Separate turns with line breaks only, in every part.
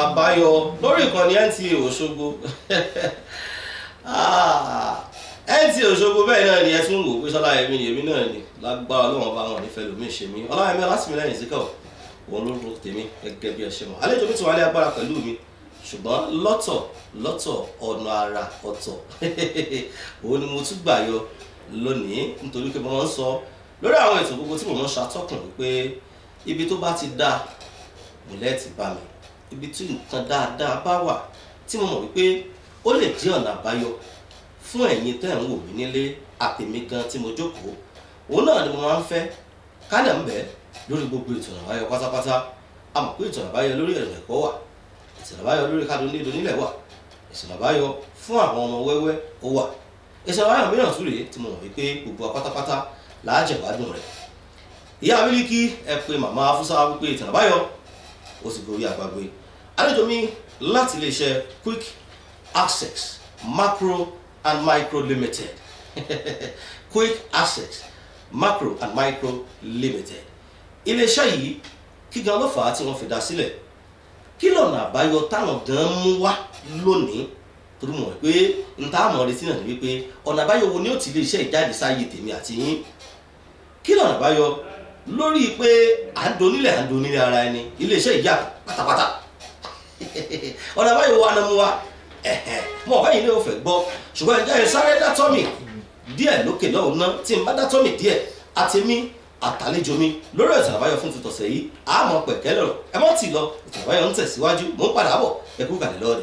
àbáyọ lórí ìkànnì NTA Òṣogbo NTA Òṣogbo bẹ́ẹ̀ náà ni ẹ tún wò pé sọlá ẹ̀mí èmi náà ni lágbára ọlọ́run bá wọn nífẹ̀ẹ́ lómi ṣe mí ọlọ́run ọlásìmílẹ́yìn síkọ̀ òun ló rò tèmi gẹ́gẹ́ bí ẹ ṣe mọ̀ àlejò mi ti wà ní agbára pẹ̀lú mi ṣùgbọ́n lọ́tọ̀ lọ́tọ̀ ọ̀nà àrà ọ̀tọ̀ òun ni mo tún gbà yọ lónìí nítorí pé mo máa ń sọ lórí àwọn ètò gbogbo tí mo máa ń ṣàtọ́kùn wípé ibi tó bá ti dáa ìmùlẹ̀ ti bá mi ibi tí nǹkan dáadáa bá wà tí mo mọ̀ wípé ó lè jẹ́ ọ̀nà àbáyọ fún ẹ̀yin tẹ́ ń wò mí nílé àtèmi gan tí mo jókòó òun náà ni mo máa ń fẹ́ kálẹ̀ ń bẹ̀ lórí gbogbo ètò àbáyọ pátápátá a mọ̀ pé ètò àbáyọ lórí ẹ̀rọ ẹ̀kọ́ wà ètò àbáyọ lórí kádùn nílò nílẹ̀ wà ètò àbáyọ fún àwọn ọmọ wẹ́wẹ́ ó wà ètò àbáyọ mìíràn tún rèé tí mo mọ̀ wípé gbogbo wa pátápátá làá jẹ̀gbádùn rẹ̀ ìyá Mílíkì ẹ pé màmá Fúsá wípé ètò àbáyọ ó sì gorí àgbàgbé àlejò mi láti iléeṣẹ́ quick access macro and micro limited quick access macro and micro limited iléeṣẹ́ yìí kí gan ló fà á tí wọ́n fi dá sílẹ̀ kí lọ́nà àbáyọ táwọn gan mú wá lónìí torí mọ̀ pé n ta mọ̀ retí náà ni wípé ọ̀nà àbáyọ wo ni ó ti iléeṣẹ́ ìjáde sáyé tèmi àti yín kí lọ́nà àbáyọ lórí pé à ń donílẹ̀ à ń donílẹ̀ ara ẹni iléeṣẹ́ ìyá pátápátá ọ̀nà àbáyọ wa ni mo wa mo ọ̀gá yìí ní o fẹ́ gbọ́ ṣùgbọ́n ẹ̀jẹ̀ yẹn sáré dátọ́mì díẹ̀ lókè lọ́hùn náà tí n bá dátọ́mì díẹ̀ àtẹ̀mí àtàlejò mi lórí ètò àbáyọ fún tuntọ̀sẹ̀ yìí àmọ́ pẹ̀kẹ́ lọ́rọ̀ ẹ mọ́ tì lọ ètò àbáyọ ń tẹ̀síwájú mò ń padà bọ̀ ẹ kú kàlẹ́ lọ́ọ̀dẹ̀.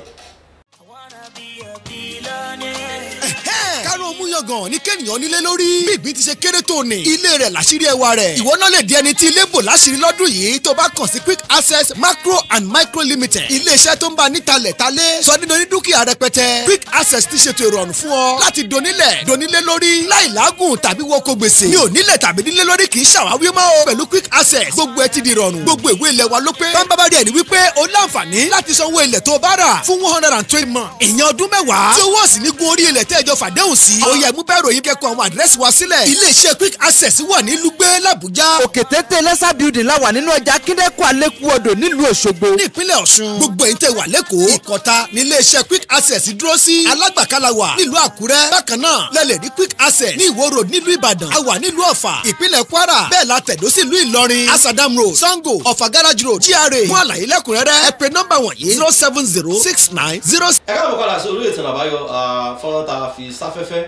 kárọ̀ múyangàn ní kẹ́nìyàn nílé lórí. bí ìgbín ti ṣe kéré tó ní. ilé rẹ̀ làṣírí ẹwà rẹ̀. ìwọ náà lè di ẹni tí ilé bò láṣírí lọ́dún yìí tó bá kàn sí quick access macro and micro limited. iléeṣẹ́ tó ń bá nítalẹ̀ talé sọ nínú ní dúkìá rẹpẹtẹ. quick access ti ṣètò ìrọ̀rùn fún ọ láti donílẹ̀ donílé lórí láì lágùn tàbí wọ́kọ̀ gbèsè. mi ò nílẹ̀ tàbí nílé lórí kì í ṣàwáwí mọ́ o. pẹ̀lú quick access gbogbo ẹ ti di ìrọ̀rùn. gbogbo ìwé ilẹ̀ wa ló pé. bámbábá rẹ̀ ni wípé o láǹfààní láti sanwó ilẹ̀ tó bá rà fún one hundred and twenty months. ìyẹn ọdún mẹ́wàá tí owó sì ní gun orí ilẹ̀ tẹ́jọ fàdéhùn sí. ó yẹ mú bẹ́ẹ̀ ròyìn kẹ́kọ̀ọ́ àwọn àdírẹ́sì wa sílẹ̀. iléeṣẹ́ quick access wà ní lùgbẹ́ làbújá.
òkè téńté lẹ́sà building la wà nínú ọjà kíndẹ́kù alẹ́kù odò nílùú òṣogbo.
ní ìpínlẹ̀ ọ̀ṣun. gbogbo èyí tẹ́ wà lẹ́kọ̀ọ́. ìkọta ní iléeṣẹ́ quick access dúró sí. alágbàkálà wà nílùú àkúrẹ́. bákan náà lẹ́lẹ̀ ní quick access ní ìwó road nílùú ìbàdàn. a wà nílùú ọ̀fà ìpínlẹ̀ kwara. bẹ́ẹ̀ la tẹ̀dó sí ìlú ìlọrin. asadam road sango ọ̀fà garage road GRA. fún àlàyé lẹ́kùnrẹ́rẹ́ ẹ pè nọ́mbà wọ̀nyí zero seven zero six nine zero.
ẹ káàbọ̀ padà sí orí ètò àbáyọ fọ́nrán tá a fi sáfẹ́fẹ́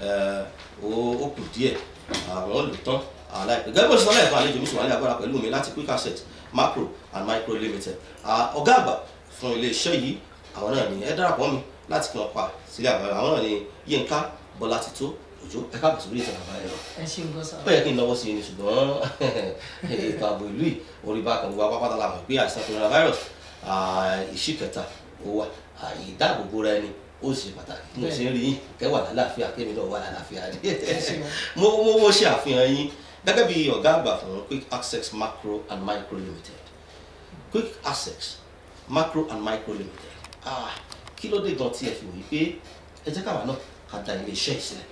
ó kù díẹ̀ àwọn lò tán aláìpẹ́ gẹ́gẹ́ bó ṣe sọ lẹ́ẹ̀kan àlejò mi sì wà ní agbára pẹ̀lú mi láti quick asset macro and micro limited ọ̀gá àgbà fún iléeṣẹ́ yìí àwọn náà ni ẹ darapọ̀ mi láti kí wọ́n pa sílẹ̀ àbáyọ àwọn náà ni Yínká Bọ́látitó Òjó ẹ káàbọ̀ sórí ètò àbáyọ
ẹ ṣe nǹkan sá.
ó yẹ kí n náwó sí i ni ṣùgbọ́n ètò ààbò ìlú yìí orí bá kan gbogbo apápátá la mọ̀ pé àìsàn coronavirus ìṣí kẹta ó wà ìdáàbòbò rẹ ni ó ṣe pàtàkì mo ṣe ń rí yín kẹwà lálàáfíà kémi náà wà lálàáfíà ni mo mo mo ṣe àfihàn yín gẹ́gẹ́ bí ọ̀gá àgbà fún quick access macro and micro limited quick access macro and micro limited ah kí ló dé gan tí ẹ fi wòye pé ẹ jẹ́ káwa náà ká da ilé iṣẹ́ ìsílẹ̀.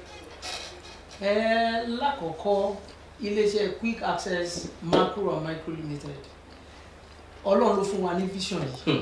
ẹ lákọ̀ọ́kọ́ iléeṣẹ́ quick access macro and micro limited ọlọ́run ló fún wa ní vision yìí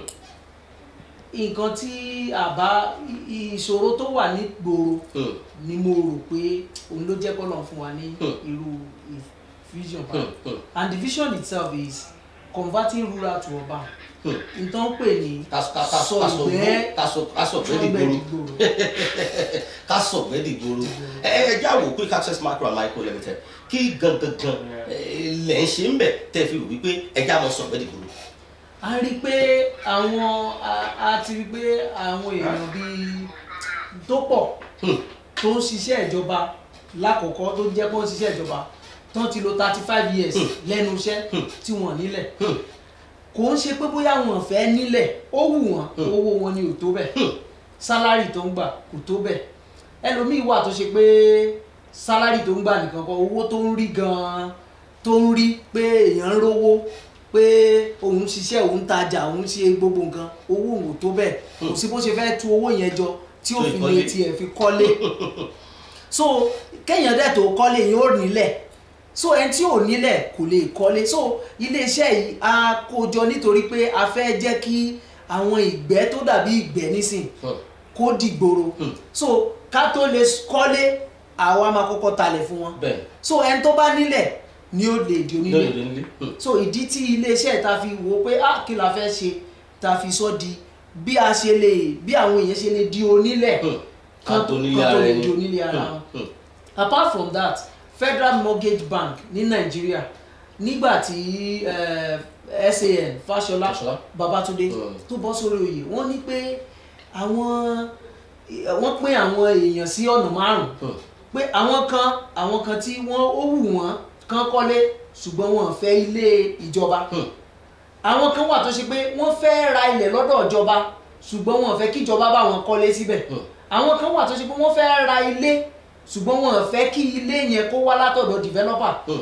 nǹkan tí àbá ìṣòro tó wà ní gbòòrò ni mo rò pé òun ló jẹ́ kọ́lọ̀ fún wa ní irú vision báyìí and the vision itself is converting rural to urban nǹkan pè ní sọ̀gbẹ́
kásọ̀gbẹ́ dìgboro kásọ̀gbẹ́ dìgboro ẹ ẹ já wò quick access macro and micro limited kí gangan lẹ̀ ń ṣe ń bẹ̀ tẹ́ fi wò wípé ẹ já mọ sọ̀gbẹ́ dìgboro
a rí i pé àwọn a ti rí i pé àwọn èèyàn bíi tó pọ̀ tó ń ṣiṣẹ́ ìjọba lákọ̀ọ́kọ́ tó jẹ́ pé ó ń ṣiṣẹ́ ìjọba tó ti lò thirty five years lẹ́nu iṣẹ́ tí wọ́n nílẹ̀ kò ń ṣe pé bóyá wọn fẹ́ nílẹ̀ ó wù wọ́n owó wọn ni ò tó bẹ́ẹ̀ sálárì tó ń gbà kò tó bẹ́ẹ̀ ẹlòmíì wà tó ṣe pé sálárì tó ń gbà nìkan kọ́ owó tó ń rí gan-an tó ń rí pé èèyàn ń rówó pé òun ṣiṣẹ́ òun tajà òun ṣe gbogbo nǹkan owó òun ò tó bẹ́ẹ̀ kò sí bó ṣe fẹ́ tú owó yẹn jọ tí ó fi lè tiẹ̀ fi kọ́lé so kéèyàn dẹ̀ tó kọ́lé yẹn ó nílẹ̀ so ẹni tí ò nílẹ̀ kò lè kọ́lé so iléeṣẹ́ yìí a kó jọ nítorí pé a fẹ́ jẹ́ kí àwọn ìgbẹ́ tó dàbí ìgbẹ́ nísìn
Hmm.
kó dìgboro
Hmm.
so ká tó lè kọ́lé àwa máa kọ́kọ́ talẹ̀ fún wọn
bẹ́ẹ̀
so ẹni tó bá nílẹ̀ ni ó lè di onílé
lórí ìdílé Hmm.
so ìdí tí iléeṣẹ́ ta fi wò ó pé ah kí la fẹ́ ṣe ta fi sọ di bí a ṣe lè bí àwọn èèyàn ṣe lè di onílẹ̀
Hmm.
kan
ká
tó
tó nílé
kan tó
ara
lè
ẹni
di onílé ara
Hmm.
wọn
Hmm.
apart from that federal mortgage bank ní nàìjíríà nígbà tí eh, san fáṣọlá
Fáṣọlá.
babatunde
Mm.
tó bọ́ sórí oyè wọ́n ní pé àwọn wọ́n pín àwọn èèyàn sí ọ̀nà márùn-ún
Hmm.
pé àwọn kan àwọn kan tí wọ́n ó wù wọ́n kán kọ́lé ṣùgbọ́n wọn ò fẹ́ ilé ìjọba
Hmm.
àwọn kan wà tó ṣe pé wọ́n fẹ́ ra ilẹ̀ lọ́dọ̀ ìjọba ṣùgbọ́n wọn ò fẹ́ kí ìjọba bá wọn kọ́lé síbẹ̀
Hmm.
àwọn kan wà tó ṣe pé wọ́n fẹ́ ra ilé ṣùgbọ́n wọn ò fẹ́ kí ilé yẹn kó wá látọ̀dọ̀ developer
Hmm.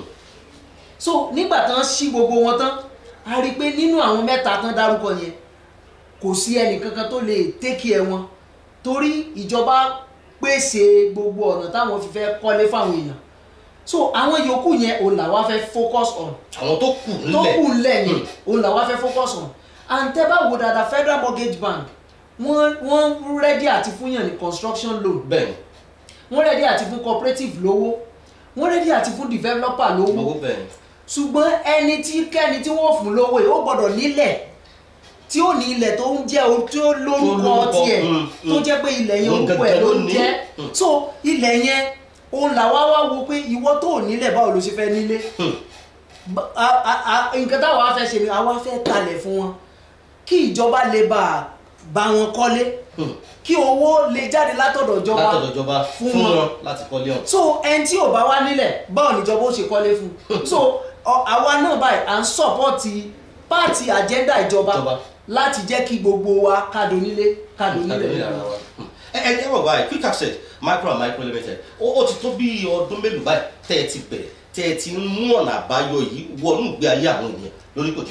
so nígbà tán ṣí gbogbo wọn tán a rí i pé nínú àwọn mẹ́ta tán dárúkọ yẹn kò sí ẹnì kankan tó lè tẹ́kì ẹ̀ wọn torí ìjọba pèsè gbogbo ọ̀nà táwọn fi fẹ́ kọ́lé fáwọn èèyàn so àwọn yòókù yẹn òun làwa fẹ́ focus on
àwọn tó kù
tó
nílẹ̀
kù ńlẹ̀ yẹn
Hmm.
òun làwa fẹ́ focus on and tẹ́ bá wo dáadáa federal mortgage bank wọ́n wọ́n rẹ́dí àti fúnyàn ní construction loan
bẹ́ẹ̀
wọ́n rẹ́dí àti fún cooperative lówó wọ́n rẹ́dí àti fún developer
ni
lówó
owó bẹ́ẹ̀ ni
ṣùgbọ́n ẹni tí kẹ́ni tí wọ́n fún lówó yìí ó gbọ́dọ̀ nílẹ̀ tí ó ní ilẹ̀ tó ń jẹ́ o tí ó lórúkọ
lórúkọ,
tiẹ̀
mm,
tó
mm.
jẹ́ pé ilẹ̀ yẹn
Òun
orúkọ ẹ̀
gangan
ló
ló
ń
ní.
jẹ́
Mm.
so ilẹ̀ yẹn òun làwa wá wo pé ìwọ tó ò nílẹ̀ báwo ló ṣe fẹ́ nílé
Hmm.
Ba- a- a- a- nǹkan táwa fẹ́ ṣe ni àwa fẹ́ talẹ̀ fún wọn kí ìjọba lè bá a bá wọn kọ́lé
Hmm.
kí owó lè jáde látọ̀dọ̀ ìjọba
látọ̀dọ̀ ìjọba
fún
fún
wọn.
wọn láti kọ́lé ọ̀hún.
so ẹni tí ò bá wá nílẹ̀ báwo níjọba ó ṣe kọ́lé fún un so ọ- àwa náà báyìí à ń sọ́pọ́ọ̀tì pààtì àjẹ́ndà ìjọba
Ìjọba.
láti jẹ́ kí gbogbo wa kádò nílé kádò nílẹ̀
Àdéhùn ara wa. ẹ ẹ ẹ wọ báyìí quick access micro and micro limited ó ó ti tó bí ọdún mélòó báyìí tẹ́ ẹ ti bẹ̀rẹ̀ tẹ́ ẹ ti ń mú ọ̀nà àbáyọ yìí wọnú ìgbé ayé àwọn ènìyàn lórí kòtò.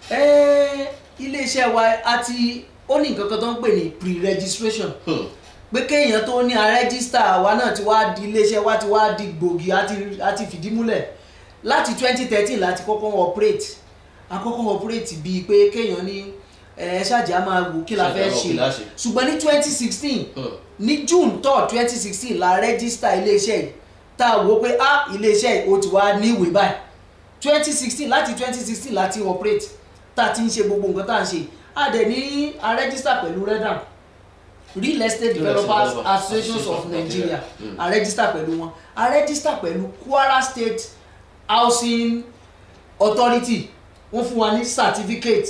Ẹ́, iléeṣẹ́ wa àti ó ní nǹkan kan tó ń pè ní pre-registration
Hmm.
pé kéèyàn tó ní àrẹ́gísítà wa náà ti wá di iléeṣẹ́ wa ti wá di gbòógì àti àti fìdí múlẹ̀ láti twenty thirteen láti kọ́kọ́ operate àkọ́kọ́ operate bíi pé kéèyàn ní ẹ ṣáàjì á máa wò kí la
Ṣáàjì á
fẹ́
máa wò
ṣe
kí la ṣe.
ṣùgbọ́n ní twenty sixteen
Hmm.
ní june third twenty sixteen la rẹ́gísítà iléeṣẹ́ yìí tá a wò pé ah iléeṣẹ́ yìí ó ti wá ní ìwé báyìí twenty sixteen láti twenty sixteen láti operate tá a ti ń ṣe gbogbo nǹkan tá a ń ṣe a dẹ̀ ní a register pẹ̀lú redam real estate developers
Developers
associations of
Association of
nigeria
Nigeria. Mm.
a register pẹ̀lú wọn a register pẹ̀lú kwara state housing authority wọ́n fún wa ní certificate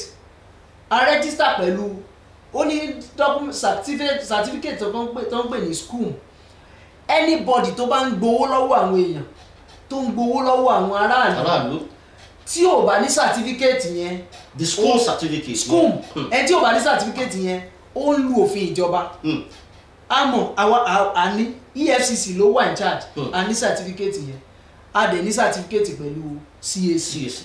a register pẹ̀lú ó ní document certificate certificate tó ń pè tó ń pè ní school anybody tó bá ń gbowó lọ́wọ́ àwọn èèyàn tó ń gbowó lọ́wọ́ àwọn aráàlú
aráàlú
tí ò bá ní certificate yẹn
the school certificate.
school
Hmm.
ẹni tí ò bá ní certificate yẹn ó ń lu òfin ìjọba
Hmm.
àmọ́ àwa à- à ní efcc ló wà in charge
Hmm.
a ní certificate yẹn a dẹ̀ ní certificate pẹ̀lú cac
CAC.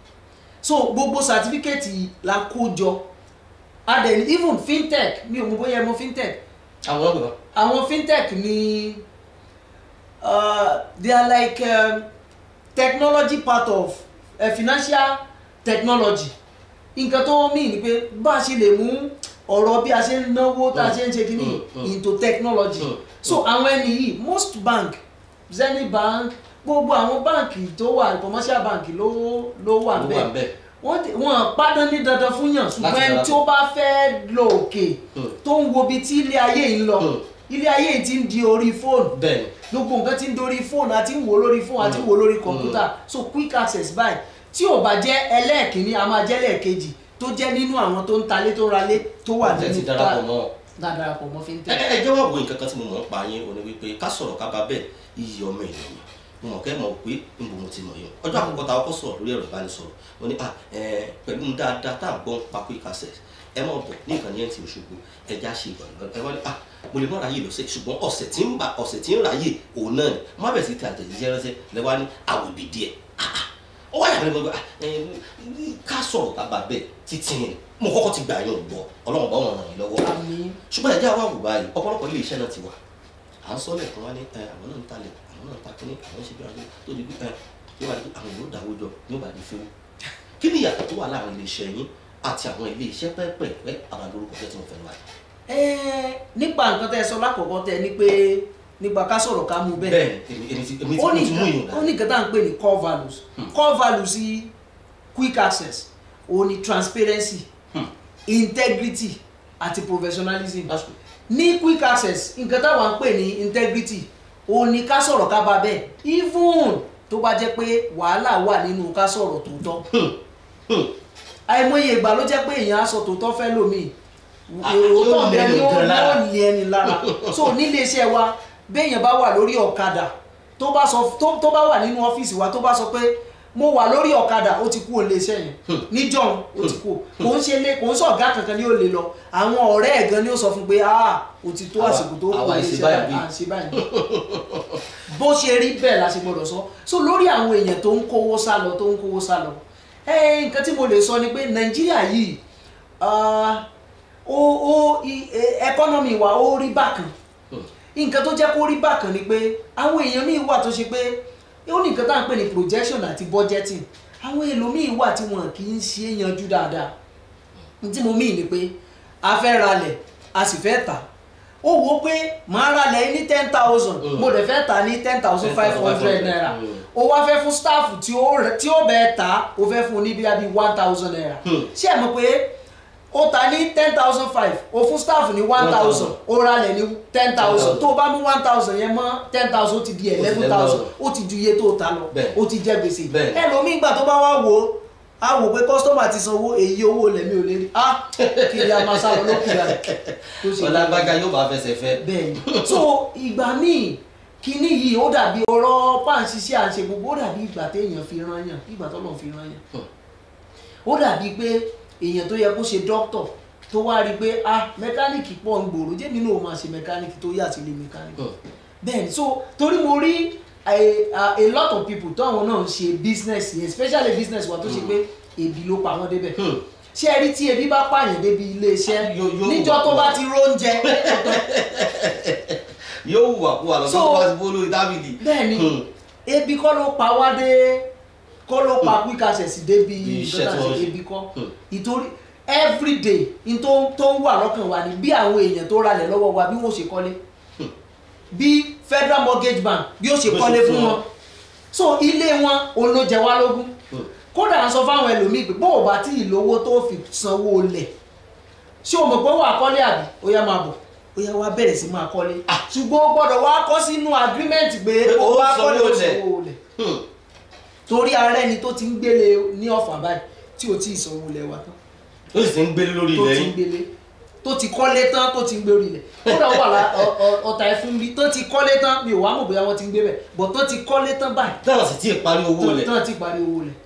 so gbogbo certificate yìí la kó jọ a dẹ̀ ní even fintech mi ò mọ bóyá ẹ mọ fintech
àwọn ọgbọ̀n.
àwọn fintech ni uh, they are like um, technology part of uh, financial technology nǹkan tó mí ni pé bá a ṣe lè mú ọ̀rọ̀ bí a ṣe ń náwó tá a ṣe ń ṣe kínní
Mm, mm.
into technology
Mm,
so àwọn ẹni yìí most bank zenith bank gbogbo àwọn báǹkì tó wà commercial bank ló ló wà
Ló wà
bẹ́ẹ̀
ńbẹ̀.
wọ́n ti- wọ́n pádán ní dandan fún yàn ṣùgbọ́n
Láti
ẹni
darapọ̀.
tí ó bá fẹ́ lọ òkè
Hmm.
tó ń wo ibi tí ilé ayé yìí ń lọ
Hmm.
ilé ayé yìí ti ń di orí fóònù
bẹ́ẹ̀ni
gbogbo nǹkan ti ń dorí fóònù àti ń wò lórí fóònù àti ń wò lórí kọ̀ǹpútà so quick access báyìí tí ò bá jẹ́ ẹlẹ́ẹ̀kínní a máa jẹ́ lẹ́ẹ̀kejì tó jẹ́ nínú àwọn tó ń talé tó ń ralé tó wà
wọ́n ti
nínú
darapọ̀ mọ́ ọ.
tá darapọ̀ mọ́
ẹ
fintech.
ẹ ẹ jẹ́ wá wo nǹkan kan tí mo mọ̀ ń pa yín o ní wípé ká sọ̀rọ̀ ká bá bẹ́ẹ̀ iye ọmọ ènìyàn mo mọ̀ kẹ́ mọ̀ pé ń bo mo ti mọ̀ yín ọjọ́ àkọ́kọ́ ta ọkọ̀ sọ̀rọ̀ lórí ẹ̀rọ ìbánisọ̀rọ̀ mo ní ah ẹ pẹ̀lú ń dáadáa tá à ń gbọ́ ń pa quick access ẹ mọ̀ bọ̀ ní ìkànnì ẹ̀ ti Òṣogbo ẹ já ṣe ìgbọ̀nà ẹ wọ́n ní ah mo lè mọ̀ ráyè lọ́sẹ̀ ṣùgbọ́n ọ̀sẹ̀ tí ń bá ọ̀sẹ̀ tí ń ráyè òun náà ni má bẹ̀ sí ti àtẹ̀jíṣẹ́ ránṣẹ́ lẹ́wọ́ ní àwòbí díẹ̀ ah ah ó wáyà mi gbogbo ká sọ̀rọ̀ ká bá bẹ́ẹ̀ títí yẹn mo kọ́kọ́ ti gbà yín ò gbọ́ ọlọ́run bá wọn ràn yín lọ́wọ́
àmì
ṣùgbọ́n ẹ̀jẹ̀ àwọn àwùbá yìí ọ̀pọ̀lọpọ̀ ilé iṣẹ́ náà ti wà à ń sọ lẹ́ẹ̀kan wá ní ẹ àwọn náà ń talẹ̀ àwọn náà ń ta kínní àwọn ń ṣe bí wọn tó di bí ẹ tí wọ́n bá di àwọn yóò dáwọ́ jọ ní ó bá di fún kí ni ìyàtọ̀ tó wà láàrin ilé iṣẹ́ yín àti àwọn ilé iṣẹ́ pẹ́ẹ́pẹ́ẹ́pẹ́ àwọn àdúrókọ tẹ́ tí mo fẹ́ lọ àyè.
Ẹ́ẹ́, nípa nǹkan tẹ́ ẹ sọ lákọ̀ọ́kọ́ tẹ ní pé nípa ká sọ̀rọ̀ ká mú bẹ́ẹ̀
bẹ́ẹ̀ èmi èmi ti èmi ti
ó
mo
ní
ti mú
nǹkan
ìyọ̀n
ó ní nǹkan tá à ń pè ní core values core values sí quick access òun ni transparency integrity àti professionalism
That's good.
ní quick access nǹkan táwa ń pè ní integrity òun ni ká sọ̀rọ̀ ká bá bẹ́ẹ̀ even tó bá jẹ́ pé wàhálà wà nínú ká sọ̀rọ̀ tòótọ́ àìmọye ìgbà ló jẹ́ pé èèyàn á sọ tòótọ́ fẹ́ lómi
Ah,
òótọ́
yóò
bẹ́ẹ̀ ni
lẹ́nu
ó
gan lára.
yóò ní ẹni lára so nílé iṣẹ́ wa béèyàn bá wà lórí ọ̀kadà tó bá sọ tó tó bá wà nínú ọ́fíìsì wa tó bá sọ pé mo wà lórí ọ̀kadà ó ti kú òun lé iṣẹ́ yẹn níjọ́un ó ti kú kò ń ṣe lé kò ń sọ ọ̀gá kankan ni ó lè lọ àwọn ọ̀rẹ́ ẹ̀ gan ni ó sọ fún pé ah ó ti tó
Àwa-
àsìkò tó kú
àwa
òun lé
ìṣe
iṣẹ́
báyìí
báyìí à ń ṣe báyìí bó ṣe rí bẹ́ẹ̀ la ṣe gbọ́dọ̀ sọ so lórí àwọn èèyàn tó ń kówó sá lọ tó ń kówó sá lọ ẹ nǹkan tí mo lè sọ ni pé nàìjíríà yìí ah, ó ó i- e- ẹkọ́nọ́mì wa ó rí bákan nǹkan tó jẹ́ kó rí bákan ni pé àwọn èèyàn míì wà tó ṣe pé ó ní nǹkan tá à ń pè ní projection àti budgeting àwọn èèlò míì wà tí wọn kì í ṣe é yanjú dáadáa ní tí mo míì ni pé a fẹ́ ralẹ̀ a sì fẹ́ tà ó wo pé màá ralẹ̀ ní ten thousand
Mm.
mo dẹ̀ fẹ́ tà ní ten thousand five hundred naira
Mm.
o wá fẹ́ fún staff tí ó rẹ- tí ó bẹ́ẹ̀ ta o fẹ́ fún ní bíi bíi one thousand naira
Hmm.
ṣé ẹ mọ̀ pé o ta ní ten thousand five o fún staff ní one thousand o ralẹ̀ ní ten thousand tó o bá mú one thousand yẹn mọ́ ten thousand ó ti di eleven thousand ó ti ju iye tó o ta lọ
Bẹ́ẹ̀.
ó ti jẹ gbèsè
Bẹ́ẹ̀.
ẹlòmíì gbà tó bá wá wò ó a wò pé kọ́sítọ́mà ti sanwó èyí owó lẹ̀mí ò lè rí ah kí ni a máa sá lọ lókùn rẹ̀ tó ṣe
ọlágbága yóò bá fẹsẹ̀ fẹ́.
bẹ́ẹ̀ni so ìgbà míì kíní yìí ó dàbí ọ̀rọ̀ páǹṣiṣẹ́ àṣẹ gbogbo ó dàbí ìgbà téèyàn fi rán yàn ìgbà tọ́lọ̀ fi rán yàn ó dàbí pé èèyàn tó yẹ kó ṣe dókítọ̀ tó wá rí i pé ah mẹkáníìkì pọ̀ ń gbòòrò jẹ́mi náà máa ṣe mẹkáníìkì tó yà sí ilé mẹkáníìkì bẹ́ẹ̀ni so torí mo rí a, a, a lot of people tó àwọn náà ń ṣe business yẹn especially business wa tó ṣe pé ebi ló pa wọ́n débẹ̀
Hmm.
ṣé ẹ rí tí ebi bá pààyàn débi iléeṣẹ́
Yóò- yóò
níjọ́ tó
wà.
bá ti róúnjẹ
yóò wùwà kú wa lọ
So-
tó bá ti bó lórí dábìlì.
bẹ́ẹ̀ni
Hmm.
ebi kọ́ ló pa wá dé kọ́ ló pa quick access débi
Bí iṣẹ́
nǹkan tá à
tí
ń
wọ́n
ṣe
ṣe.
ebi kọ́
Hmm.
ìtorí everyday n tó tó ń wà lọ́kàn wa ni bí àwọn èèyàn tó ralẹ̀ lọ́wọ́ wa bí wọ́n ṣe kọ́lé bí federal mortgage bank bí ó ṣe
Bó ṣe
kọ́lé
fún
fún
wọn.
wọn so ilé wọn òun ló jẹ wá lógún
Hmm.
kódà à ń sọ fáwọn ẹlòmíì pé bó o bá tí ì lówó tó fi sanwó lẹ̀ ṣé o mọ̀ pé wà á kọ́lé àbí ó yá máa bọ̀ ó yá wá bẹ̀rẹ̀ sí máa kọ́lé ṣùgbọ́n o gbọ́dọ̀ wá kọ́ sínú agreement pé
Pé
o
ó
bá kọ́lé
sanwó
o
lẹ̀.
sanwó lẹ̀
Hmm.
torí ara ẹni tó ti ń gbélé ní ọ̀fà báyìí tí o ti sanwó lẹ̀ wá tán
ó sì ti ń gbélé lórí
tó
ilẹ̀
ti ń
yìí.
gbélé tó ti kọ́lé tán tó ti ń gbé orí ilẹ̀ kódà ó wà lá ọ- ọ- ọ̀tà ẹ̀fún bí tó ti kọ́lé tán mi ò wá mọ̀ bóyá wọ́n ti ń gbé bẹ̀ bọ̀ tó ti kọ́lé tán báyìí
táwọn sì ti parí owó lẹ̀.
tán ti parí owó lẹ̀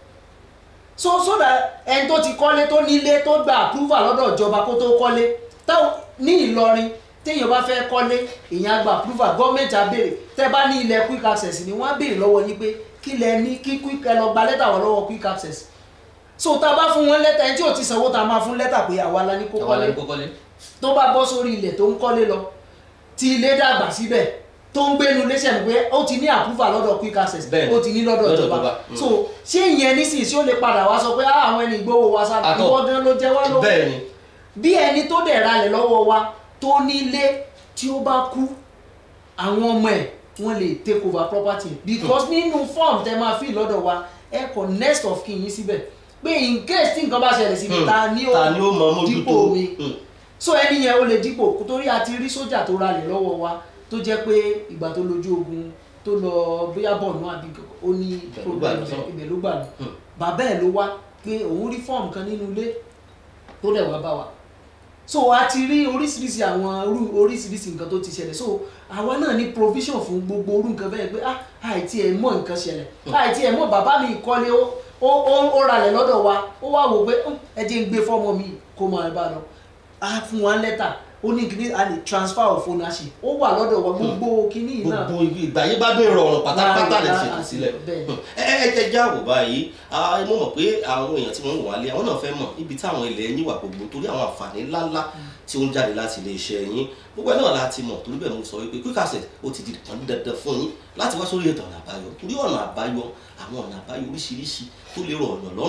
so so that ẹni tó ti kọ́lé tó nílé tó gba approval lọ́dọ̀ ìjọba kó tó kọ́lé táwọn ní Ìlọrin téèyàn bá fẹ́ kọ́lé èèyàn á gba approval gọ́ọ̀mẹ̀ntì á béèrè tẹ́ bá ní ilẹ̀ quick access ni wọ́n á béèrè lọ́wọ́ yín pé kí lẹ ní kí quick ẹ lọ gba lẹ́tà wọ́n lọ́wọ́ quick access so tá a bá fún wọn lẹ́tà ẹni tí ò ti sanwó tá a máa fún lẹ́tà pé àwa la ní kó
àwọn
kọ́lé
ẹni kọ́kọ́ lé.
tó bá bọ́ sórí ilẹ̀ tó ń kọ́lé lọ tí ilé dàgbà síbẹ̀ tó ń gbénu léṣẹ̀ ní pé ó ti ní àpúfà lọ́dọ̀ quick access
Bẹ́ẹ̀ni.
ó ti ní lọ́dọ̀
Lọ́dọ̀
ìjọba
ìjọba. Mm.
so ṣé ìyẹn nísìnyí ṣé ó lè padà wá sọ pé "Ah, àwọn ẹni ìgbówó wa sára
Àtọ̀.
ìwọ gan ló jẹ wá lówó
bẹ́ẹ̀ ni
bí ẹni tó dẹ̀ ralẹ̀ lọ́wọ́ wa tó nílé tí ó bá kú àwọn ọmọ ẹ̀ wọ́n lè take over property because nínú form tẹ máa fi lọ́dọ̀ wa ẹ kọ next of kin yín síbẹ̀ pé in case tí nǹkan bá ṣẹlẹ̀ síbi
Hmm.
ta ni ó
ta ni ó mọ mójútó.
dípò mi
Hmm.
so ẹni yẹn ó lè dípò torí a ti rí sójà tó ralẹ̀ lọ́wọ́ wa tó jẹ́ pé ìgbà tó lójú ogun tó lọ bóyá bọ̀ọ̀nù àbí kankan, ó ní
Ibẹ̀ ló gbà lọ
problem
sọ́nà.
ibẹ̀ ló gbà lọ
Hmm.
bàbá ẹ̀ ló wá pé òun rí fọ́ọ̀mù kan nínú ilé tó dẹ̀ wá bá wa so a ti rí oríṣiríṣi àwọn irú oríṣiríṣi nǹkan tó ti ṣẹlẹ̀ so àwa náà ní provision fún gbogbo orú nǹkan bẹ́ẹ̀ pé ah àìtí ẹ̀ mọ̀ nǹkan ṣẹlẹ̀ àìtí ẹ̀ mọ̀ bàbá mi kọ́lé ó ó ó ó ralẹ̀ lọ́dọ̀ wa ó wá wò pé "Hmm, ẹ jẹ́ ń gbé fọ́mọ mi kó máa bá lọ a fún wa lẹ́tà ó ní kíní a lè transfer of ownership ó wà lọ́dọ̀ wa gbogbo kíní yìí náà
gbogbo ibi ìgbà yìí bá dé ìrọ̀rùn pátápátá lè
Láàrin-
ṣètò sílẹ̀.
bẹ́ẹ̀.
ẹ ẹ ẹ jẹ́ àwò báyìí Ah, mo mọ̀ pé àwọn èèyàn tí wọ́n ń wà lé àwọn náà fẹ́ mọ̀ níbi táwọn ilẹ̀ yín wà gbogbo torí àwọn àǹfààní ńláńlá tí ó ń jáde láti ilé iṣẹ́ yín gbogbo ẹ̀ náà láti mọ̀ torí bẹ́ẹ̀ mo sọ wípé quick access ó ti di kan dandan fún yín láti wá sórí ètò ọ̀nà àbáyọ torí ọ̀nà àbáyọ àwọn ọ̀nà àbáyọ oríṣiríṣi tó lè rọ̀ ọ̀nà lọ́rùn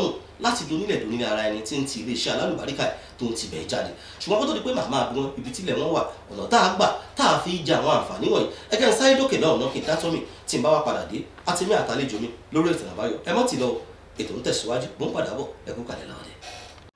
láti donílẹ̀ donílẹ̀ ara ẹni tí ń ti iléeṣẹ́ alálùbáríkà tó ń tibẹ̀ jáde ṣùgbọ́n kó tó di pé màmá bí wọn ibi tílẹ̀ wọn wà ọ̀nà tá a gbà tá a fi jẹ àwọn àǹfààní wọ̀nyí ẹgẹ́ ń sáré dókè náà ọ̀nà kí n dátọ́ mi tí n bá wá padà dé àti mi àtàlejò mi lórí ètò àbáyọ ẹ mọ́ ti lọ ètò ń tẹ̀síwájú mò ń padà bọ̀ ẹ kú kalẹ̀ láwọn dẹ̀.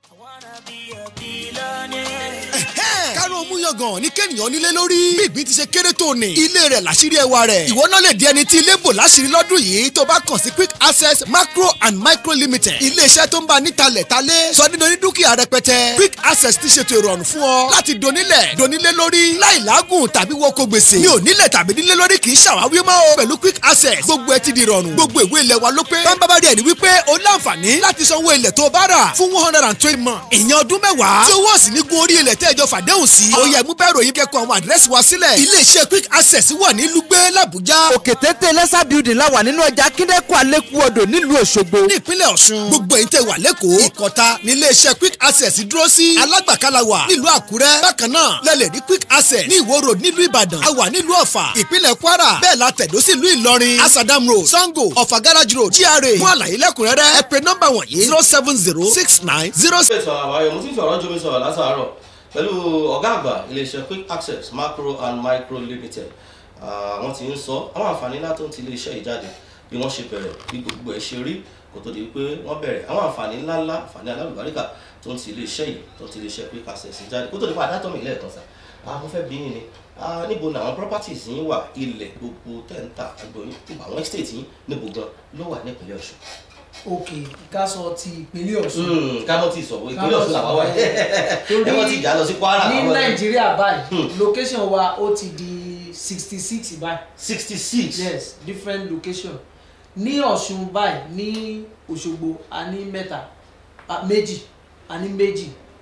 kárùn mú yangàn ní kéèyàn nílé lórí. bí ìgbín ti ṣe kéré tó ní. ilé rẹ̀ làṣírí ẹwà rẹ̀. ìwọ náà lè di ẹni tí ilé bò láṣírí lọ́dún yìí tó bá kàn sí quick access macro and micro limited. ilé-iṣẹ́ tó ń bá nítalẹ̀ talé. sọ nínú ní dúkìá rẹpẹtẹ. quick access ti ṣètò ìrọ̀rùn fún ọ. láti donílẹ̀ donílé lórí. láì lágùn tàbí wọkọ̀ gbèsè. mi ò nílẹ̀ tàbí nílé lórí kì í ṣàwáwí mọ́ o. pẹ̀lú quick access gbogbo ẹ ti di ìrọ̀rùn. gbogbo ìwé ilẹ̀ wa ló pé. bámbábá rẹ̀ ni wípé o láǹfààní láti sanwó ilẹ̀ tó bá rà fún one hundred and twenty months. ìyẹn ọdún mẹ́wàá. tí owó sì ní gun orí ilẹ̀ tẹ́jọ fàdéhùn sí. ó yẹ mú bẹ́ẹ̀ ròyìn kẹ́kọ̀ọ́ àwọn àdírẹ́sì wa sílẹ̀. ilé-iṣẹ́ quick access wà ní lùgbẹ́ làbújá.
òkè téńté lẹ́sà building la wà nínú ọjà kíndẹ́kù alẹ́kù odò nílùú òṣogbo.
ní ìpínlẹ̀ ọ̀ṣun. gbogbo èyí tẹ́ wà lẹ́kọ̀ọ́. ìkọta ní iléeṣẹ́ quick access dúró sí. alágbàkálà wà nílùú àkúrẹ́. bákan náà lẹ́lẹ̀ ní quick access ní ìwó road nílùú ìbàdàn. a wà nílùú ọ̀fà ìpínlẹ̀ kwara. bẹ́ẹ̀ la tẹ̀dó sí ìlú ìlọrin. asadam road sango ọ̀fà garage road gra. fún àlàyé lẹ́kùnrẹ́rẹ́ ẹ pè nọ́mbà wọ̀nyí zero seven zero six nine zero
ètò àbáyọ mo ti ń fi ọ̀rọ̀ jomi sọ̀rọ̀ látàárọ̀ pẹ̀lú ọ̀gá àgbà iléeṣẹ́ quick access macro and micro limited Ah, wọ́n ti ń sọ àwọn àǹfààní ńlá tó ń ti iléeṣẹ́ yìí jáde bí wọ́n ṣe bẹ̀rẹ̀ bí gbogbo ẹ̀ ṣe rí kó tó di pé wọ́n bẹ̀rẹ̀ àwọn àǹfààní ńláńlá àǹfààní alálùbáríkà tó ń ti iléeṣẹ́ yìí tó ń ti iléeṣẹ́ quick access jáde kó tó di pé àdátọ́ mi lẹ́ẹ̀kan sà ah, mo fẹ́ bí yín ni ah, níbo ni àwọn properties yín wà ilẹ̀ gbogbo tẹ́ǹtà agbóyin àwọn estate yín níbo gan ló wà nípìnlẹ̀ ọ̀ṣun.
ok ká sọ ti ìpínlẹ̀ ọ̀ṣun
ká mọ́ ti sọ̀wọ́ ìpínlẹ̀ ọ̀ṣun làwọn wà
Torí
ẹ wọ́n ti jà lọ sí kwara
ní
àwọn ẹ̀
nàìjíríà báyìí location wa ó ti di sixty six báyìí
sixty six
yes different location ní ọ̀ṣun báyìí ní òṣogbo a ní mẹ́ta a- méjì a ní méjì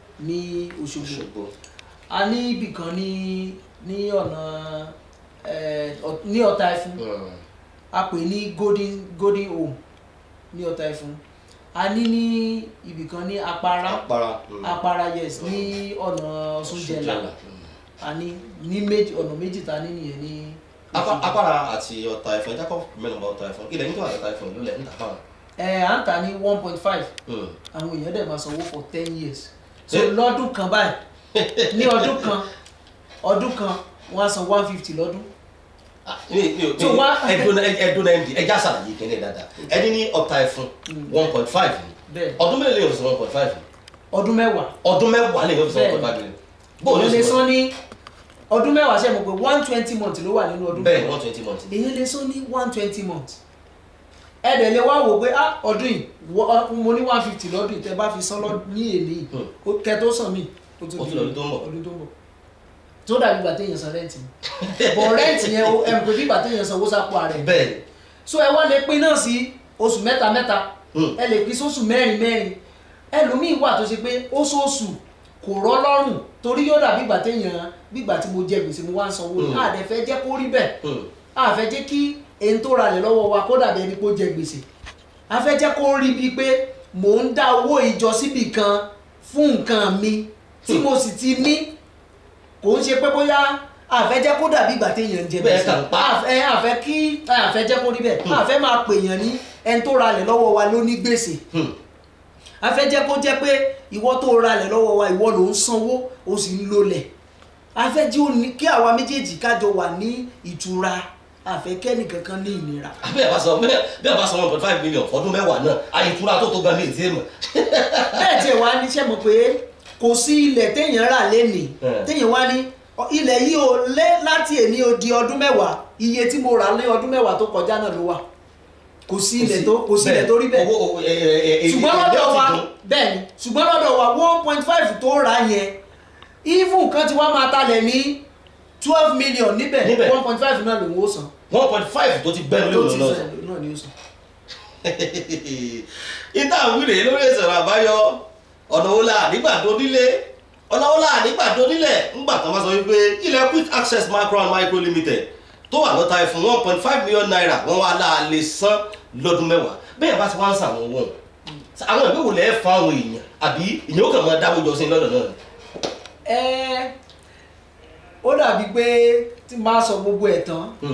ní òṣogbo
ṣògbó
a ní ibìkan ní ní ọ̀nà eh, Ọ̀- ní ọ̀tà ẹ̀fún a pè ní golden golden home ní ọ̀tà ẹ̀fún a ní ní ibìkan ní apara
apara
apara yes ní ọ̀nà ọ̀ṣunjẹ̀là a ní ní méjì ọ̀nà méjì ta ní nìyẹn ní Òṣogbo.
apara àti ọ̀tà ẹ̀fọn ẹja kọ́ mẹ́nu bá ọ̀tà ẹ̀fọn ilẹ̀ nítorí ọ̀tà ẹ̀fọn ló lẹ̀ ń tà fáwọn.
ẹ à ń tà ní one point five àwọn èèyàn dẹ̀ máa sanwó for ten years so
Eh.
lọ́dún kan báyìí ní ọdún kan ọdún kan wọ́n á san one fifty lọ́dún
mi mi ò
So
mi
wá-
ẹdun ẹdun ẹdun ẹja sàlàyé kẹ́lẹ́ dáadáa ẹni ní ọ̀tà ẹ̀fọn one point five
bẹ́ẹ̀
ọdún mélòó lè yọ̀ sọ one point five
ọdún mẹ́wàá
ọdún mẹ́wàá lè yọ̀ sọ one point five bóun
èyí
ló
lè
sọ
san ní ọdún mẹ́wàá ṣe mọ̀ pé one twenty month ló wà nínú ọdún
bẹ́ẹ̀ one twenty months
èyí lè san ní one twenty month ẹ dẹ̀ lè wá wò pé ah ọdún yìí wọ- mo ní one fifty lọ́dún yìí tẹ́ bá fi san lọ ní èlé yìí
Hmm.
ó- kẹ́ tó san mí ó
Ó tún lọ́dún tó ń bọ̀.
ọdún tó ń bọ̀ tó dàbí ìgbà téèyàn san rẹ́ǹtì ni bọ̀ rẹ́ǹtì yẹn ó- ẹ mọ̀ pé bí ìgbà téèyàn san owó sápò ààrẹ
bẹ́ẹ̀
so ẹ wá lè pín náà sí oṣù mẹ́ta mẹ́ta
Hmm.
ẹ lè pín sóṣù mẹ́rin mẹ́rin ẹlòmíì wà tó ṣe pé oṣooṣù kò rọ́ lọ́rùn torí yóò dàbí ìgbà téèyàn bí ìgbà tí mo jẹ gbèsè mo wá ń sanwó ni
Hmm.
àdẹ fẹ́ jẹ́ kó rí bẹ́ẹ̀
Hmm.
àfẹ́ jẹ́ kí èyí tó ralẹ̀ lọ́wọ́ wa kó dàbí ẹni pé ó jẹ gbèsè àfẹ́ jẹ́ kó rí bíi pé mò ń dá owó ìjọ síbì kan fún nǹkan mi tí mo sì ti ní kò ń ṣe pé bóyá àfẹ́ jẹ́ kó dàbí ìgbà téèyàn ń jẹ
Bẹ́ẹ̀
gbèsè
kàn pa.
àfẹ́ àfẹ́ kí àfẹ́ jẹ́ kó rí bẹ́ẹ̀ àfẹ́ máa pèèyàn ní ẹni tó ralẹ̀ lọ́wọ́ wa ló ní gbèsè
Hmm.
àfẹ́ jẹ́ kó jẹ́ pé ìwọ tó ralẹ̀ lọ́wọ́ wa ìwọ ló ń sanwó o sì ń lolẹ̀ àfẹ́ jí ó ní kí àwa méjèèjì kájọ wà ní ìtura àfẹ́ kẹ́nì kankan ní ìnira
bí a bá sọ bí a bá sọ one point five million fọdún mẹ́wàá náà àyètúra tó tó gan ní ìdí èèmọ̀
bẹ́ẹ̀ tí ẹ wá níṣẹ́ mọ̀ pé kò sí ilẹ̀ téèyàn rà lénìí
Hmm.
téèyàn wá ní "Ọ, ilẹ̀ yìí ò lé láti èní ó di ọdún mẹ́wàá iye tí mo rà ní ọdún mẹ́wàá tó kọjá náà ló wà kò sí ilẹ̀ tó kò sí ilẹ̀ tó rí bẹ́ẹ̀
owó ẹ ẹ ẹ ẹ
ṣùgbọ́n
ẹ
lọ́dọ̀
ti
wa
dùn.
bẹ́ẹ̀ ni ṣùgbọ́n lọ́dọ̀ wa one point five tó rà yẹn even kan ti wá máa talẹ̀ ní twelve million níbẹ̀
Níbẹ̀.
one point five náà lòun ó san
one point five tó ti bẹ́ẹ̀
tó
lórí
ti
òun náà
sọ ẹ̀ náà ni ó san.
ìta àwìrè lórí ìsọ̀rọ̀ àbáyọ ọ̀nà wo la nígbà tó nílé ọ̀nà wo la nígbà tó nílẹ̀ ńgbà tó máa sọ wípé ilẹ̀ quick access micro and micro limited tó wà lọ́ta ẹ̀ fún one point five million naira wọ́n wá láà lè san lọ́dún mẹ́wàá bẹ́ẹ̀ bá ti wá ń sàn àwọn owó àwọn ìwé wò lẹ́ẹ̀ fún àwọn èèyàn àbí ìyẹn ó kàn máa dáwọ́ jọ sí i lọ́dọ̀ náà ni.
ẹ ó dàbí pé tí máa sọ gbogbo ẹ̀ tán
Hmm.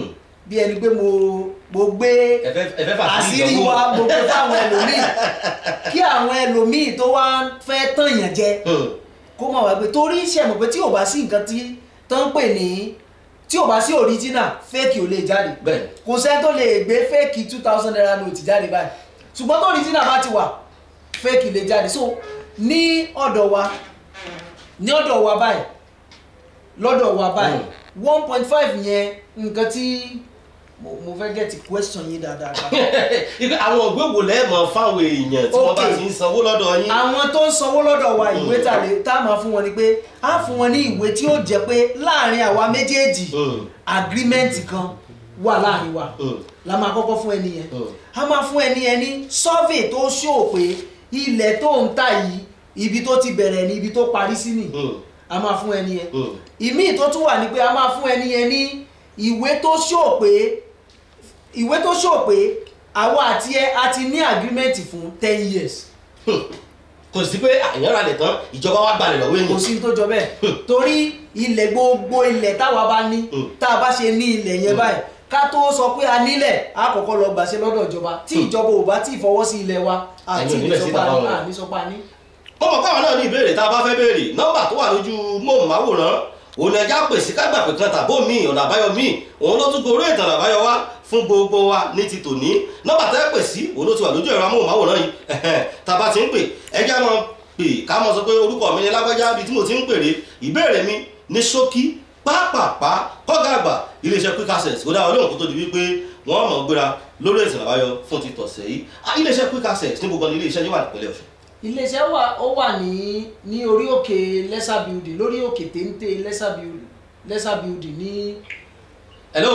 bí ẹni pé mo mo gbé
ẹfẹ ẹfẹ fà sí
àṣírí
ìdánwò.
wa mo gbé fáwọn ẹlòmíì kí àwọn ẹlòmíì tó wá fẹ́ tàn yàn jẹ
Hmm.
kó máa wá gbé torí ṣe mọ̀ pé tí ò bá sí nǹkan tí tó ń pè ní tí ò bá sí original fake ò lè jáde
bẹ́ẹ̀
kò sẹ́ni tó lè gbé fake two thousand naira note jáde báyìí ṣùgbọ́n tó original bá ti wà fake lè jáde so ní ọ̀dọ̀ wa ní ọ̀dọ̀ wa báyìí lọ́dọ̀ wa báyìí one point five yẹn nǹkan tí mo mo fẹ́ get question yín dáadáa.
ipe àwọn ògbé wo lẹ́ẹ̀mọ fáwọn èèyàn tí wọ́n bá
Okay.
ti ń sanwó lọ́dọ̀ yín.
àwọn tó ń sanwó lọ́dọ̀ wa ìwé tà lè tá a máa fún wọn ni pé a fún wọn ní ìwé tí ó jẹ́ pé láàrin àwa méjèèjì
Hmm.
agreement kan wà láàrin wa
Hmm.
la máa kọ́kọ́ fún ẹni yẹn
Hmm.
a máa fún ẹni yẹn ní survey tó ṣó pé ilẹ̀ tó ń tà yìí ibi tó ti bẹ̀rẹ̀ ni ibi tó parí sí ni
Hmm.
a máa fún ẹni yẹn
Hmm.
ìmíì tó tún wà ní pé a máa fún ẹni yẹn ní ìwé tó ṣó pé ìwé tó ṣó pé àwa àti ẹ a ti ní agreement fún ten years
kò sí pé àyàn ra lè tán ìjọba wa gbalẹ̀ lọ́wọ́
kò
èèyàn.
sí tó jọ bẹ́ẹ̀ torí ilẹ̀ gbogbo ilẹ̀ táwa bá ní
Hmm.
tá a bá ṣe ní ilẹ̀ yẹn báyìí ká tó sọ pé a nílẹ̀ a kọ́kọ́ lọ gbàṣẹ lọ́dọ̀ ìjọba tí ìjọba ò bá tí ì fọwọ́ sí ilẹ̀ wa àti
Ẹ̀yin ò nílẹ̀ sí
ìsọpa
ìjọba
ní
wọn.
àníṣọpa ní.
ó mọ̀ káwọn náà ní ìbéèrè tá a bá fẹ́ béèrè nọ́mbà tó wà lójú móhùnmáwòrán òun ẹja pèsè kágbà pé kan tàbó mi ọ̀nà àbáyọ mi òun ló tún gorí ìtàn àbáyọ wá fún gbogbo wa ní ti tòní nọ́mbà tẹ́ pè sí òun ló ti wà lójú ẹ̀rọ amóhùnmáwòrán yìí ẹ̀hẹ́n, tá a bá ti ń pè ẹja máa pè ká mọ̀ sọ pé orúkọ mi ni lágbájá bíi tí mo ti ń pèrè ìbéèrè mi ní ṣókí pápápá kọ́gà àgbà iléeṣẹ́ quick access ó dá wọn lóhùn kó tó di wípé wọ́n mọ̀ gbéra lórí ìtàn àbáyọ fún ti tọ̀sẹ̀ yìí Ah, iléeṣẹ́ quick access ní gbogbo ní iléeṣẹ́ yóò wà nípínlẹ̀ ọ̀ṣun
iléeṣẹ́ wa ó wà ní ní orí òkè lẹ́sà building lórí òkè téńté lẹ́sà building lẹ́sà building ní
hello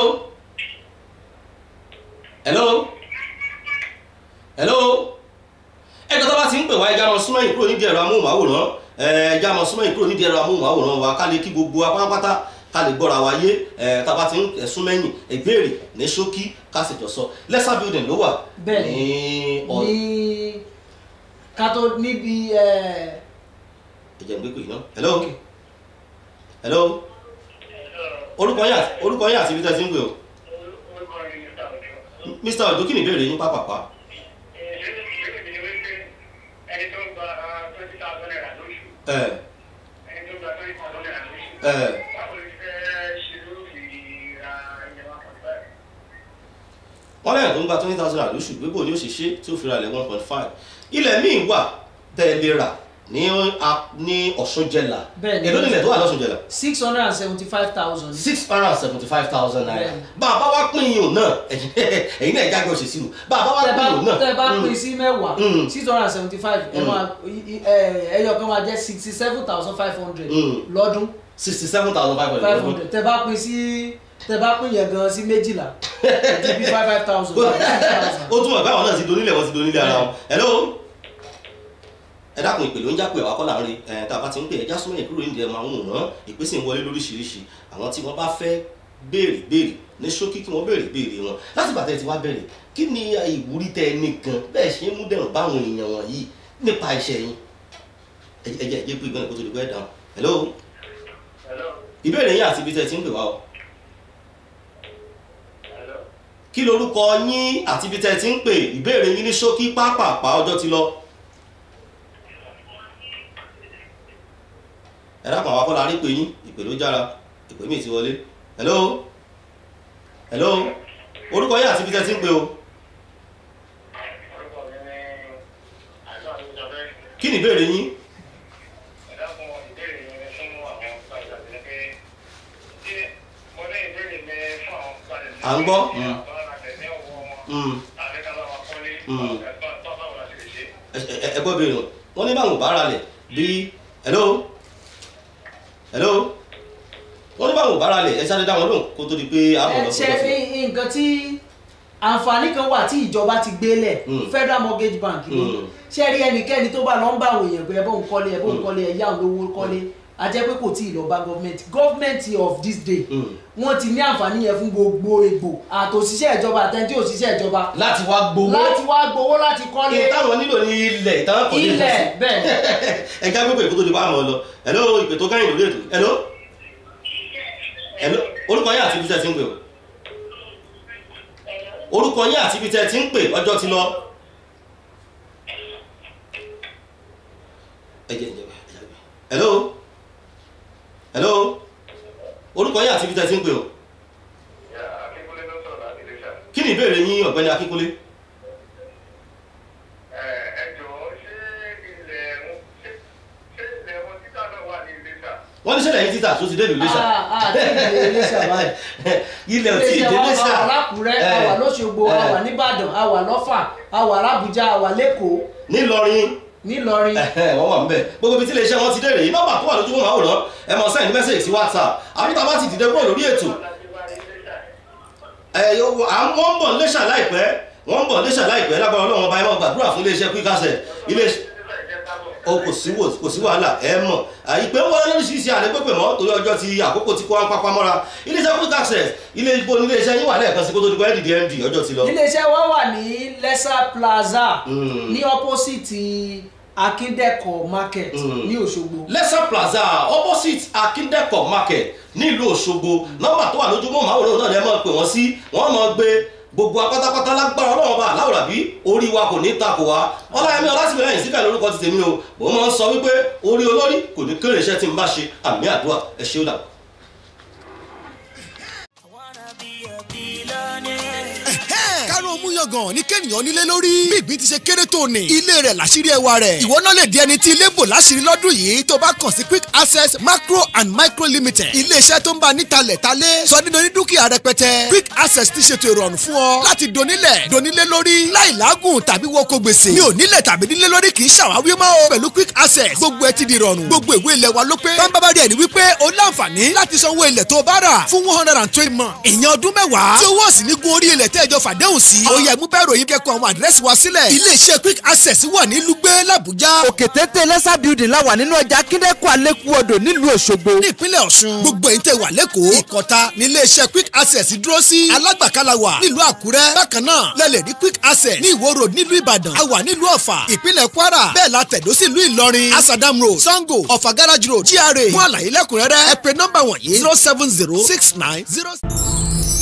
hello hello ẹgbẹ́ tó bá ti ń pè wá ẹja mọ súnmọ́ yìí kúrò nídìí ẹ̀rọ amóhùnmáwòrán ẹja mọ súnmọ́ yìí kúrò nídìí ẹ̀rọ amóhùnmáwòrán wa ká lè kí gbogbo apátápátá ká lè gbọ́ra wa yé ẹ̀ tá a bá ti ń súnmẹ́yìn ìbéèrè ní ṣókí ká sì jọ sọ lẹ́sà building ló wà
Bẹ́ẹ̀
ní ọ
ní kátó níbi ẹ̀
ẹ̀jẹ̀ ń gbé pè náà hello hello orúkọ yín àti orúkọ yín àti ibi tẹ́ ti ń pè o mr ojo kí ni ìbéèrè yín pápápá ẹ ẹ wọ́n lẹ́yìn tó ń gba twenty thousand naira lóṣù gbégbó ni ó ṣe ṣe tí ó fi ra ilẹ̀ one point five ilẹ̀ míì wà tẹ́ ẹ lè rà ní a- ní ọ̀ṣunjẹ̀là
Bẹ́ẹ̀ ni.
èló nílẹ̀ tó wà lọ́ṣunjẹ̀là
six hundred and seventy five thousand
six hundred and seventy five thousand naira
Bẹ́ẹ̀ ni.
bá a bá wá pín iyùn náà ẹ̀yin ẹ̀yin náà jágbé òṣèṣì rò bá a bá wá
tẹ
pín
bá
iyùn náà
tẹ bá
mm,
pín sí mẹ́wàá
Mm.
six hundred and seventy five ẹ
Mm.
máa ẹ ẹyọ kan máa jẹ́ sixty seven thousand five hundred
Mm.
lọ́dún
sixty seven thousand five
five
hundred
hundred tẹ bá pín sí tẹ bá pín yẹn gan sí méjìlá ẹtì bí five five thousand five thousand.
ó túmọ̀ pé àwọn náà ti donílẹ̀ wọ́n ti donílẹ̀ ara wọn hello ẹ dákun ìpè ló ń jápè àwa kọ́ là ń rí ẹ tá a bá ti ń pè ẹjá súnmọ́ ìkúrò ní ìdíyẹ máa ń wòrán ìpèsè ń wọlé lóríṣiríṣi àwọn tí wọ́n bá fẹ́ béèrè béèrè ní ṣókí kí wọ́n béèrè béèrè wọn láti bàtẹ́ ti wá bẹ̀rẹ̀ kí ni ìwúrí tẹ ẹ nìkan bẹ́ẹ̀ ṣe ń mú dẹ̀rùn báwọn èèyàn wọ̀nyí nípa iṣẹ́ yín ẹ jẹ́ ẹ jẹ́ ẹ jẹ́ pé ìgbọ́n kó tó di pẹ́ dáhùn hello ìbéèrè yín àti ibi tẹ́ ẹ ti ń pè wá o kí lorúkọ yín àti ibi tẹ́ ẹ ti ń pè ìbéèrè yín ní ṣókí pápápá ọjọ́ ti lọ. ẹ dákun àwọn akọ́lá rí pé yín ìpè ló jára ìpè mi ti wọlé hello hello orúkọ yín àti ibi tẹ́ ẹ ti ń pè o kí ni ìbéèrè yín À ń gbọ́. Mm. Mm. ẹ ẹ- ẹ gbọ́ béèrè wọn wọ́n ní báwọn ò bá ra lẹ̀ bí hello hello wọ́n ní báwọn ò bá ra lẹ̀ ẹ sáré dá wọn lóhùn kó tó di pé àbọ̀
ẹ
lọ
ṣe
fún
ní nǹkan tí àǹfààní kan wà tí ìjọba ti gbélẹ̀
Mm.
federal mortgage bank ni
Mm.
ṣé rí ẹnikẹ́ni tó bá lọ ń bá àwọn èèyàn pé ẹ bóun kọ́lé ẹ bóun
Mm.
kọ́lé ẹ yá òun lówó kọ́lé a jẹ́ pé kò tí ì lọ bá gọ́ọ̀mẹ̀ntì gọ́ọ̀mẹ̀ntì of this day
Mm.
wọ́n ti ní àǹfààní yẹn fún gbogbo egbò àtòṣìṣẹ́ ìjọba àtẹ̀ntí òṣìṣẹ́ ìjọba
láti wá gbowó
láti wá gbowó láti kọ́lé
iye táwọn nílò ní ilẹ̀ ìtàn kò ní
ilẹ̀ bẹ́ẹ̀ ni.
ẹ já gbogbo ìkótó di bá àmọ́ lọ hello ìpè tó kẹ́yìn lórí ètò hello hello orúkọ yín àti ibi tẹ́ ẹ ti ń pè o orúkọ yín àti ibi tẹ́ ẹ ti ń pè ọjọ́ ti lọ. ẹ jẹ́ ìjọba ẹ jẹ́ ìjọba. hello hello orúkọ yín àti ibi tẹ́ ẹ ti ń pè o.
Akínkúnlé ló sọ̀rọ̀ láti Iléṣà.
kí ni ìbéèrè yín ọ̀gbẹ́ni akínkúnlé.
Ẹ jọ̀ọ́ ṣé ilẹ̀ wọn ṣé ṣé ilẹ̀ wọn títà náà wà ní Iléṣà?
wọ́n ní sẹ́lẹ̀ yín títà tó ti dé ìlú Iléṣà.
Ah, ah, tí ìdílé Iléṣà báyìí.
ilẹ̀ ò tí ì dé
Iléṣà
Iléṣà.
wa wà lákùrẹ́ a wà lọ́ṣogbo a wà nìbàdàn a wà lọ́fà a wà lábújá a wà lẹ́kọ̀ọ́
nílọrin
nílọrin
wọ́n wà nbẹ̀ gbogbo ibi tí iléeṣẹ́ wọn ti dé rèé nọ́mbà tó wà lójú wọn àwòrán ẹ mọ̀ sẹ́yìn mẹ́sẹ̀gì sí whatsapp àbíta bá ti dìde kúrò lórí ètò ẹ yóò à ń wọ́n ń bọ̀ Iléṣà láìpẹ́ wọ́n ń bọ̀ Iléṣà láìpẹ́ lágbára Ọlọ́run ọba ẹ máa gbàdúrà fún iléeṣẹ́ quick access iléeṣẹ́ o kò sí wò kò sí wàhálà ẹ mọ̀ ìpè ń wọlé lóríṣiríṣi àlẹ́ pépè mọ́ torí ọjọ́ ti àkókò tí kò wá ń papá mọ́ra iléeṣẹ́ quick access ilé ibo ní iléeṣẹ́ yín wà lẹ́ẹ̀kan sí kó tó di pé dìde md ọjọ́ ti lọ.
iléeṣẹ́ wa wà ní lẹ́sà plaza
Mm.
ní opposite akíndẹ́kọ̀ market
Mm.
ní òṣogbo
lẹ́sà plaza opposite akíndẹ́kọ̀ market nílùú òṣogbo nọ́mbà tó wà lójúmọ́ màwòrán náà ni ẹ máa pè wọ́n sí wọ́n máa gbé gbogbo apátápátá lágbára ọlọ́run bá aláwòrán bí orí wa kò ní takò wá ọláyẹmí ọlásìmílẹ́yìn síkà lórúkọ ti tèmi o mo máa ń sọ wípé orí olórí kò ní kéré iṣẹ́ tí n bá ṣe àmì àdúrà ẹ ṣé ó dà.
kárùn ún múyangàn ní kẹ́nìyàn nílé lórí. bí ìgbín ti ṣe kéré tó ní. ilé rẹ̀ làṣírí ẹwà rẹ̀. ìwọ náà lè di ẹni tí ilé bò láṣírí lọ́dún yìí tó bá kàn sí quick access macro and micro limited. iléeṣẹ́ tó ń bá nítalẹ̀ talé sọ nínú ní dúkìá rẹpẹtẹ. quick access ti ṣètò ìrọ̀rùn fún ọ láti donílẹ̀ donílé lórí láì lágùn tàbí wọ́kọ̀ gbèsè. mi ò nílẹ̀ tàbí nílé lórí kì í ṣàwáwí mọ́ o. pẹ̀lú quick access gbogbo ẹ ti di ìrọ̀rùn. gbogbo ìwé ilẹ̀ wa ló pé. bámbábá rẹ̀ ni wípé o láǹfààní láti sanwó ilẹ̀ tó bá rà fún one hundred and twenty months. ìyẹn ọdún mẹ́wàá. tí owó ọ̀sìn ní gun orí ilẹ̀ tẹ́jọ fàdéhùn sí. ó yẹ mú bẹ́ẹ̀ ròyìn kẹ́kọ̀ọ́ àwọn àdírẹ́sì wa sílẹ̀. iléeṣẹ́ quick access wà ní lùgbẹ́ làbújá.
òkè téńté lẹ́sà building la wà nínú ọjà kíndẹ́kọ̀ àlékún odò nílùú òṣogbo.
ní ìpínlẹ̀ ọ̀ṣun. gbogbo ẹ̀yin tẹ́ wà lẹ́kọ̀ọ́. ìkọta ní iléeṣẹ́ quick access dúró sí. alágbàkálà wà nílùú àkúrẹ́. bákan náà lẹ́lẹ̀ ní quick access ní ìwó road nílùú ìbàdàn. a wà nílùú ọ̀fà ìpínlẹ̀ kwara. bẹ́ẹ̀ la tẹ̀dó sí ìlú ìlọrin. asadam road sango ọ̀fà garage road gra. fún àlàyé lẹ́kùnrẹ́rẹ́ ẹ pè nọ́mbà wọ̀nyí zero seven zero six nine zero.